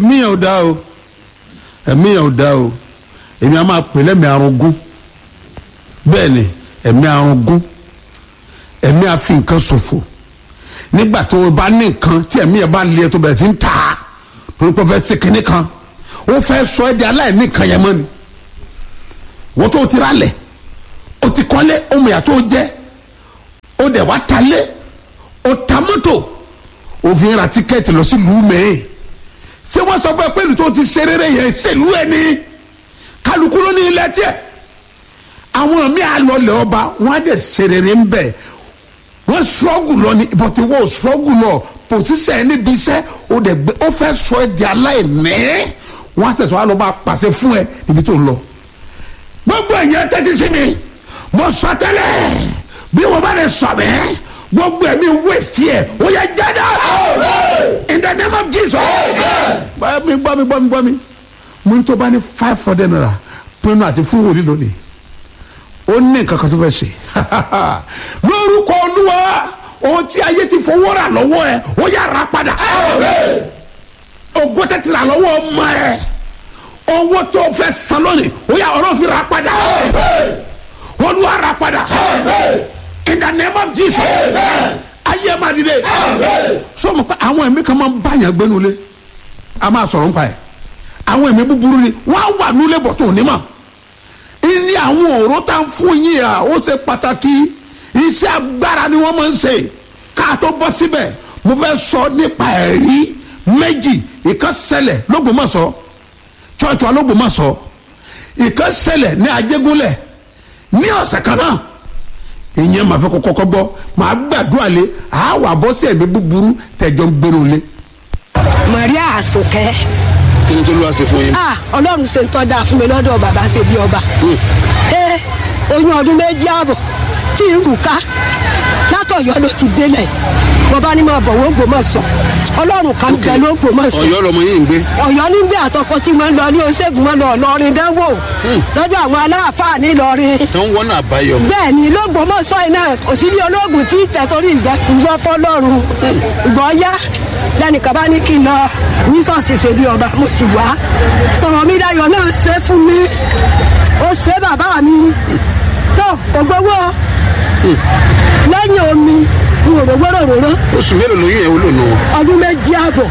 ẹ̀mí yẹn ò dá o ẹ̀mí yẹn ò dá o èmi a máa pè lẹ́mìí arúgún bẹ́ẹ̀ ni ẹ̀mí arúgún ẹ̀mí àfi nǹkan ṣòfò nígbà tó o bá ní nǹkan tí ẹ̀mí yẹn bá lé tó bẹ̀rẹ̀ sí ń ta torí pé ó fẹ́ ṣe kinní kan ó fẹ́ sọ ẹ́ di aláìní nǹkan yẹn mọ́ ni wọ́n tó ti rálẹ̀ ó ti kọ́lé ọmọ ìyá tó jẹ́ ó dẹ̀ wá talé ó ta mọ́tò òfin ra tíkẹ́ẹ̀tì lọ sí lùmẹ́ẹ̀ ṣé wọ́n sọ fún ẹ pé ìlú tó ti ṣe rere yẹn ṣèlú ẹ ní kálukú ló ní ilẹ̀ tiẹ̀ àwọn míì àlọ́lẹ̀ ọba wọ́n á dẹ̀ ṣe rere ń bẹ̀ wọ́n ṣọ́gù lọ ní bọ̀tí wọ́n ṣọ́gù lọ pòsíṣẹ́ ẹ níbi iṣẹ́ ó dẹ̀ gbé ó fẹ́ sọ ẹ di aláìní wọ́n á ṣẹ̀tọ́ á lọ máa pàṣẹ fún ẹ níbi tó ń lọ gbogbo ẹ̀yẹ tẹ́tí sí mi mo sọ tẹ́lẹ̀ bí wọ́n bá lè sọ bẹ́ẹ̀ gbogbo ẹ̀mí waste yẹ ó yẹ jáde in the name of Jesus. gbọ́ mi gbọ́ mi gbọ́ mi gbọ́ mi mo ní tó bá ní five hundred naira pinnu àti fún wòlíì lónìí ó ní nǹkan kan tó fẹ́ ṣe lórúkọ olúwa ohun tí ayé ti fowó rà lọ́wọ́ ẹ ó yà rà padà ògo tẹ́tí rà lọ́wọ́ ọmọ ẹ owó tó fẹ́ san lónìí ó yà ọ̀rọ̀ fi rà padà olúwa rà padà in the name of Jesus ayé máa dìde sọmọ pé àwọn ẹ̀mí kan máa ń báyàn gbénu lé a máa sọ̀rọ̀ nípa ẹ̀ àwọn ẹ̀mí búburú ni wọ́n á wà nílé bọ̀ tó ní mọ̀ ilé àwọn òró tá ń fún yín à ó ṣe pàtàkì iṣẹ́ agbára ni wọ́n máa ń ṣe ká tó bọ́ síbẹ̀ mo fẹ́ sọ nípa ẹ̀rí méjì ìkan ṣẹlẹ̀ lÓgbómọ̀ṣọ́ chọ́ọ̀chọ́ alÓgbómọ̀ṣọ́ ìkan ṣẹlẹ̀ ní Ajégúnlẹ̀ ní ọ̀sẹ̀ kan náà ìyẹn màá fẹ́ kọ́ kọ́kọ́ gbọ́ màá gbàdúrà lé àá bọ́ sí ẹ̀mí búburú tẹ̀jọ́ ń gbénu lé. Maria Àsùnkẹ́ kí ni tó ló wá sí fún yín. ah ọlọ́run ṣe ń tọ́ da fún mi lọ́dọ̀ bàbá ṣe bí ọba ẹ oyún ọdún méjì ààbọ̀ tí ń rù ká látọ̀yọ́ ló ti délẹ̀ bọ́bá ní máa bọ̀ wọ́n gbòmọ̀ sọ ọlọ́run kan bẹ̀ ló gbòmọ̀ sọ Ọ̀yọ́ lọmọ yìí ń gbé. ọ̀yọ́ ní gbé àtọkọ tí wọ́n lọ ní oṣègùn wọn lọ lọrin dánwò lọ́dọ̀ àwọn aláàfáà ní lọrin tó ń wọ́n náà báyọ̀. bẹ́ẹ̀ ni lọ́gbọ̀mọ̀sọ iná òsínlẹ̀ ológun tí tẹ̀tọ́rí ìjọ fọlọ́run ìgbọ́ yá lẹ́nìkan bá ní kí n lọ ní sọ́ọ̀sì ṣe bí ọba mo sì wá sọ̀rọ̀ mi dayọ̀ náà ṣe fún mi ó ṣe bàbá mi tó kò gbowó lẹ́yìn omi n ò rówó ròróró oṣù mélòó lóyún yẹn wúlò nù. ọdún méjì ààbọ̀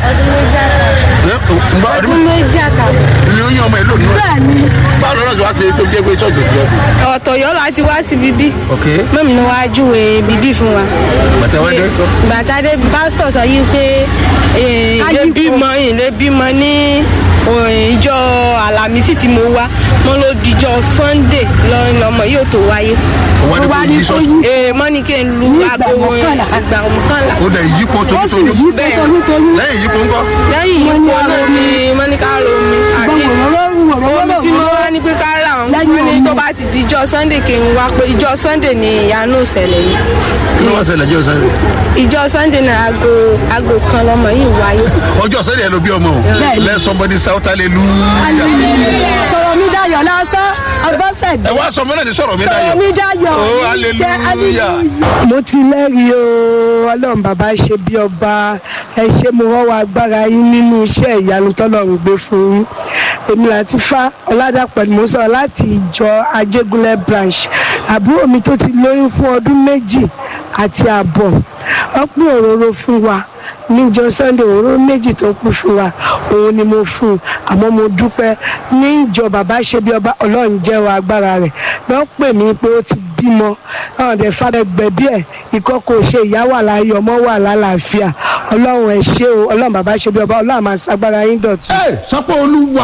ọdún méjì àtàwọn. lóyún ọmọ ẹ lónìí. bẹ́ẹ̀ ni báwo lọ́nà tí wàá ṣe tó jẹ́ pé ṣọ́ọ̀jì tó yẹ fún. ọ̀tọ̀ yọ láti wá sí bíbí. ok mọ́mí ni wàá júwe bíbí fún wa. bàtà wá dé. bàtàdé pásítọ̀ sọ yìí pé eh, ilé Ayípo. bímọ ilé bímọ ní eh, ìjọ àlàmísì tí mo wá wọn ló dijọ́ sunday lọ́rin lọ́mọ yóò tó wáyé. òun adé ó wá kò ní yí kó sọ́ọ̀tì. yí ee mọ́ni kí n lu Ní ìgbà aago mọ́kànlá. ìgbà mọ́kànlá. ó dẹ̀ yípo ó sì tónítóní. yí Bẹ́ẹ̀. toyúntoyún lẹ́yìn yípo ńkọ́. lẹ́yìn Wọ́n ní yípo ara náà omi. ni mọ́níkà romi àti gbọ́n òróró òróró omi tí mo òróró wá ní pé ká rà wọn Lẹ́yìn wọn ní omi. tó bá ti dijọ́ sunday kí n wá pé ìjọ sunday ni ìyanu ìṣẹ̀lẹ̀ yìí kí ló wá ṣẹlẹ̀ jẹ́ ọ̀sán rẹ̀. ìjọ sunday náà aago aago kan lọmọ yìí wáyé. ọjọ́ ọ̀sán rẹ̀ ló bí ọmọ o. Bẹ́ẹ̀ni. let somebody shout hallelujah. sọ̀rọ̀ mi dayọ̀ lásán agbọ́sẹ̀dé ẹ wá sọ mọ́lẹ̀ ní sọ̀rọ̀ mi sọ̀rọ̀ dáyọ̀. mi dayọ̀ oh jẹ́ hallelujah. mo ti lẹ́rìí o ọlọ́run bàbá ṣe bí ọba ẹ ṣe mo rọ́wọ́ agbára yín nínú iṣẹ́ ìyanu tọ́lọ́run gbé fún yín èmi láti fa ọ̀làdàpọ̀ ni mo sọ láti ìjọ ajégúnlẹ̀ branch àbúrò mi tó ti lóyún fún ọdún méjì àti ààbọ̀ wọ́n pín òróró fún wa níjọ sunday òróró méjì tó pín fún wa òun ni mo fún un àmọ́ mo dúpẹ́ ní ìjọ bàbá ṣe bí ọba ọlọ́run jẹ́wọ́ agbára rẹ̀ wọ́n pè mí pé ó ti bímọ náà dẹ̀ fàdé gbẹ̀bí ẹ̀ ìkọ́kọ̀ ṣe ìyá wà láyé ọmọ wà lálàáfíà ọlọ́run ẹ̀ ṣe o ọlọ́run bàbá ṣe bí ọba ọlọ́run máa ṣagbára yín dọ̀tun. ẹ sọ pé olúwa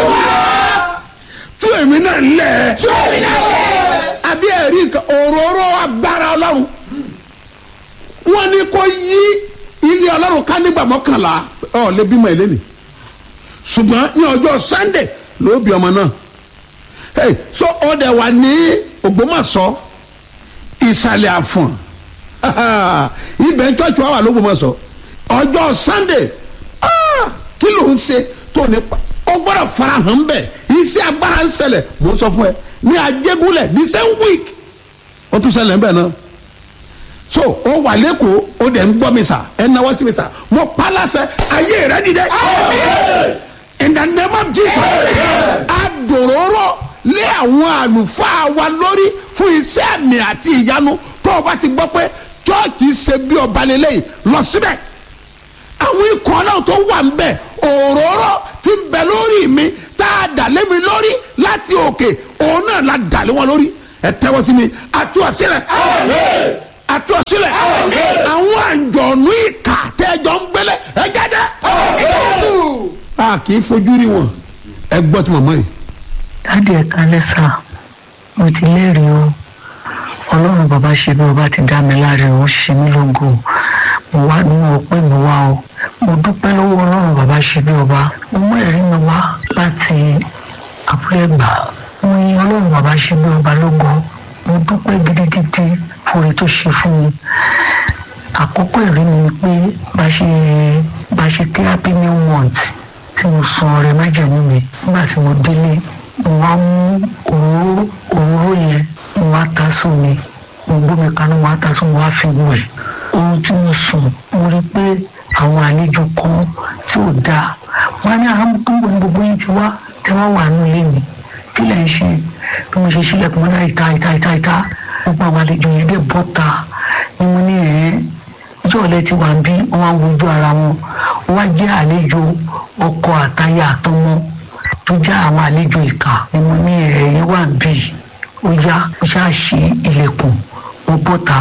tú èmi náà lẹ̀. tú èmi náà lẹ̀. àbí ẹ̀rí nǹkan òróró agbára ọlọ́run wọ́n ní kó yí ilé ọlọ́run ká nígbà mọ́kànlá ọ̀ lè bímọ ẹ̀ lẹ́nìí ṣùgbọ́n ní ọjọ́ sunday ló bí ọmọ náà hey, so ọdẹ wà ní ògbómọ̀ṣọ́ ìsàlẹ̀ àfọ̀n ibẹ̀ ń tọ́jú wa wà lógbómọ̀ṣọ́ ọjọ́ sunday ah, kí ló ń ṣe tó ní pa ó gbọ́dọ̀ farahàn bẹ́ẹ̀ iṣẹ́ agbára ń ṣẹlẹ̀ mo ń sọ fún ẹ ní ajégúnlẹ̀ the same week ó tún ṣẹlẹ̀ ń bẹ̀ náà so ó wà lẹ́kọ̀ọ́ ó dẹ̀ ń gbọ́ mi sà ẹ̀ náwó sí mi sà mo pa láṣẹ ayé rẹ dìde in the name of jesus adòróró lé àwọn àlùfáà wa lórí fún iṣẹ́ àmì àti ìyanu tó o bá ti gbọ́ pé chọ́ọ̀chì ṣe bí ọba lélẹ́yìn lọ síbẹ̀ àwọn ikọ̀ náà tó wà ń bẹ̀ òróró ti ń bẹ lórí mi tá a dà lé mi lórí láti òkè òun náà la dà lé wọn lórí ẹ tẹ́wọ́ sí mi àtúwọ̀sílẹ̀ àtúwọ̀sílẹ̀ àwọn àǹjọ̀nú ìkà tẹ́jọ́ ń gbélé ẹ jáde. a kì í fojú rí wọn ẹ gbọ́ tí màmá yìí. dáàdì ẹ̀ka lẹ́sà mo ti lẹ́rìí o ọlọ́run bàbá ṣe bí ọba ti dá mi láre ó ṣe mí lógo mo wá nínú ọpẹ́ mi wá o mo dúpẹ́ lọ́wọ́ ọlọ́run bàbá ṣe bí ọba mo mú ẹ̀rí mi wá láti àbúrẹ́gbà mo yin ọlọ́run bàbá ṣe bí ọba lógo mo dúpẹ́ gidigidi fún oore tó ṣe fún mi àkọ́kọ́ ẹ̀rí mi ni pé bá ṣe bá ṣe kí happy new month tí mo san ọrẹ májẹ̀mú mi nígbà tí mo délé mo wá mú òróró òróró yẹn mo wá ta sómi mo gbómi kaná mo wá ta sómi mo wá fi wẹ̀ ohun tí mo sùn mo rí pé àwọn àlejò kan tí ò dáa wọn ní àwọn tó ń bọ̀ ní gbogbo yín ti wá tí wọ́n wà nínú ilé mi kí lẹ̀ ń ṣe bí mo ṣe sílẹ̀kùn mọ́ náà ìta ìta ìta ìta gbogbo àwọn àlejò yẹn dé bọ́ta ni mo ní ẹ̀ẹ́ ìjọ ọ̀lẹ́ ti wà ń bí wọ́n wá wojú ara wọn wọ́n wá jẹ́ àlejò ọkọ àtayà àtọmọ tó já àwọn àlejò ìka ni mo ní ẹ̀ẹ́ wà ń bí ó yá ó ṣáà ṣí ilẹ̀kùn ó bọ́ta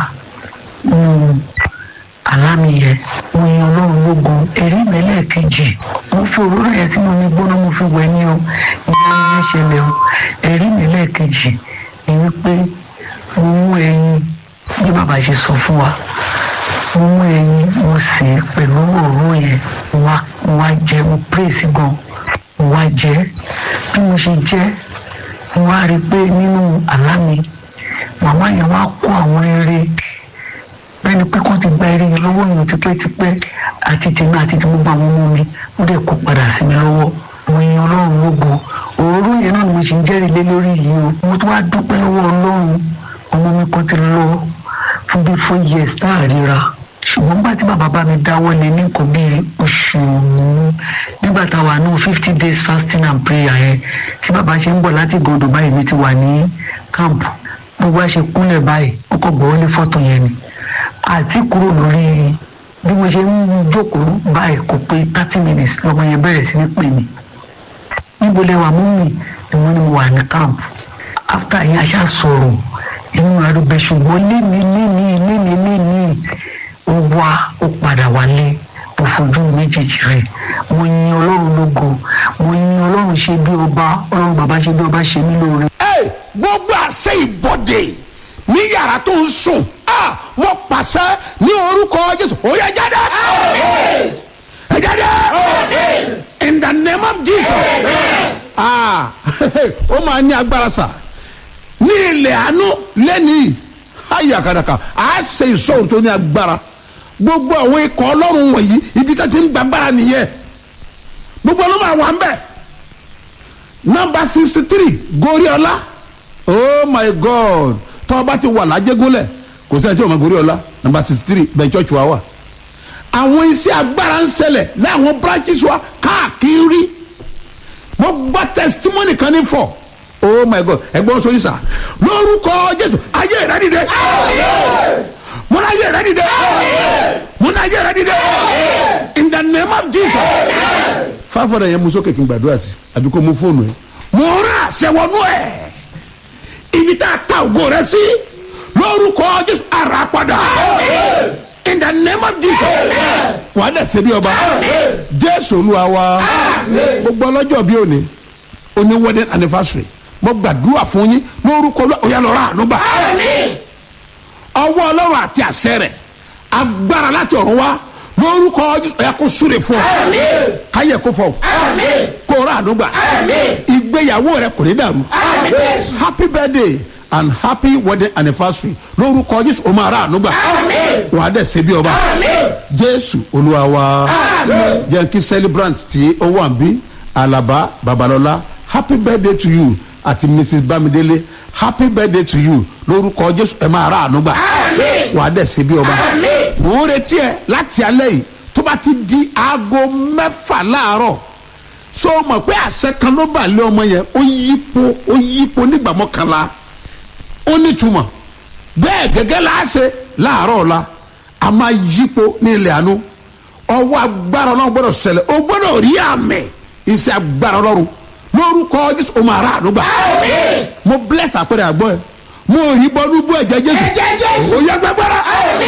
nínú àlámì yẹn mo yan ọlọ́run lógun ẹ̀rí ìmẹ́lẹ̀ kejì mo fi òróró yẹn tí mo ní gbóná mo fi wẹ̀ ní o ìyá yẹn ṣẹlẹ̀ o ẹ̀rí ìmẹ́lẹ̀ kejì ni wípé mo mú ẹyin bí bàbá ṣe sọ fún wa mo mú ẹyin mo sè é pẹ̀lú òróró yẹn mo wá mo wá jẹ mo pírèsì gan mo wá jẹ bí mo ṣe jẹ mo wá rí i pé nínú àlá mi màmá yẹn wá kó àwọn eré bẹ́ẹ̀ni pé kán ti gba eré yẹn lọ́wọ́ yẹn tipẹ́tipẹ́ àti tèmi àti ti gbogbo àwọn ọmọ mi ó dẹ̀ kó padà sí mi lọ́wọ́ mo yin ọlọ́run lógo òróró yẹn náà ni mo ṣì ń jẹ́rìí lé lórí yìí o mo tún wá dúpẹ́ lọ́wọ́ ọlọ́run ọmọ mi kan ti lọ fún bíi four years tá a ríra ṣùgbọ́n nígbà tí bàbá bá mi dáwọ́ lé ní nǹkan bíi oṣù nígbà tá a wà ní fifty days fasting and prayer yẹn tí bàbá ṣe ń bọ̀ láti gòdò báyìí mi ti wà ní camp gbogbo àṣẹ kúnlẹ̀ báyìí ó kọ̀ gbọ́ wọlé fọ́tò yẹn ni àti kúrò lórí bí mo ṣe ń jókòó báyìí kò pé thirty minutes lọ́mọ yẹn bẹ̀rẹ̀ sí ní pè mí níbo lẹ wà mú mi ni wọ́n ní mo wà ní camp after yẹn aṣá sọ̀rọ̀ inú arúgbó ṣùgbọ́n lémi lémi lémi lémi ó wá ó padà wálé mo fojú méjèèjì rẹ̀ mo yin ọlọ́run lógo mo yin ọlọ́run ṣe bí ọba ọlọ́run bàbá ṣe bí ọba ṣe mí lóore. ẹ gbogbo àṣẹ ìbọdè ní yàrá tó ń sùn a mo pàṣẹ ní orúkọ jésù ó yẹ jáde ẹ jáde in the name of jesus ah ó máa ní agbára sà ní ilẹ̀ àánú lẹ́nìí ayàkàdàkà á ṣe ìṣòro tó ní agbára gbogbo àwọn ikọ̀ ọlọ́run wọ̀nyí ibi tó ti ń gbàgbára nìyẹn gbogbo ọlọ́run àwọn à ń bẹ̀ nọmba sixty three goriola oh my god tọ́ ọba ti wà lájẹgúnlẹ̀ kò sẹ́ni tí o ma goriola nọmba sixty three bẹ́ẹ̀ church wa wà àwọn iṣẹ́ agbára ń ṣẹlẹ̀ láwọn branches wa káàkiri mo gbọ́ testimony kan ní fọ́ oh my god ẹgbọ́n sọ yìí sà lórúkọ jésù ayé rẹ dìde mo ní ayé rẹ dìde mo ní ayé rẹ dìde in the name of jesus fáfọdà yẹn mú sókè kí n gbàdúrà sí àbí kó mú fóònù ẹ mo rán àṣẹ wọnú ẹ ibi tá a ta ògo rẹ sí lórúkọ jésù ara padà in the name of jesus wàá dẹ̀ ṣe bí ọba jésù olúwa wa gbogbo ọlọ́jọ́ bí òní oní wedding anniversary mo gbàdúrà fún yín lórúkọ ọyá lọ́ra ànúgbà ọwọ́ ọlọ́run àti àṣẹ rẹ̀ agbára láti ọ̀run wá lórúkọ ọyá kó súre fún ọ káyẹ kó fọ kó rà ànúgbà ìgbéyàwó rẹ kò ní dàrú happy birthday and happy wedding anniversary lórúkọ jésù o máa rà ànúgbà wàá dẹ̀ ṣe bí ọba jésù olúwa wa jẹ́ kí celebrant tí ó wà ń bí alaba babalọla happy birthday to you àti mrs bamidele happy birthday to you lórúkọ jésù ẹ máa ra àánú gbà wàá dẹ̀ ṣe bí ọba mò ń retí ẹ láti alẹ́ yìí tó bá ti di aago mẹ́fà láàárọ̀ so mọ̀ pé àṣẹ kan ló bà lé ọmọ yẹn ó yípo ó yípo nígbà mọ́kànlá ó nítumọ̀ bẹ́ẹ̀ gẹ́gẹ́ la ṣe láàárọ̀ ọ̀la a máa yípo ní ilẹ̀ àánú ọwọ́ agbára ọlọ́run gbọ́dọ̀ ṣẹlẹ̀ o gbọ́dọ̀ rí àmì iṣẹ́ agbára ọlọ́run lórúkọ jésù o máa rà ànúgbà mo bless àpẹẹrẹ àgbọ̀ ẹ mo rí bọ́nú bú ẹ̀jẹ̀ jésù Ẹ̀jẹ̀ Jésù. ó yẹ gbẹgbẹrẹ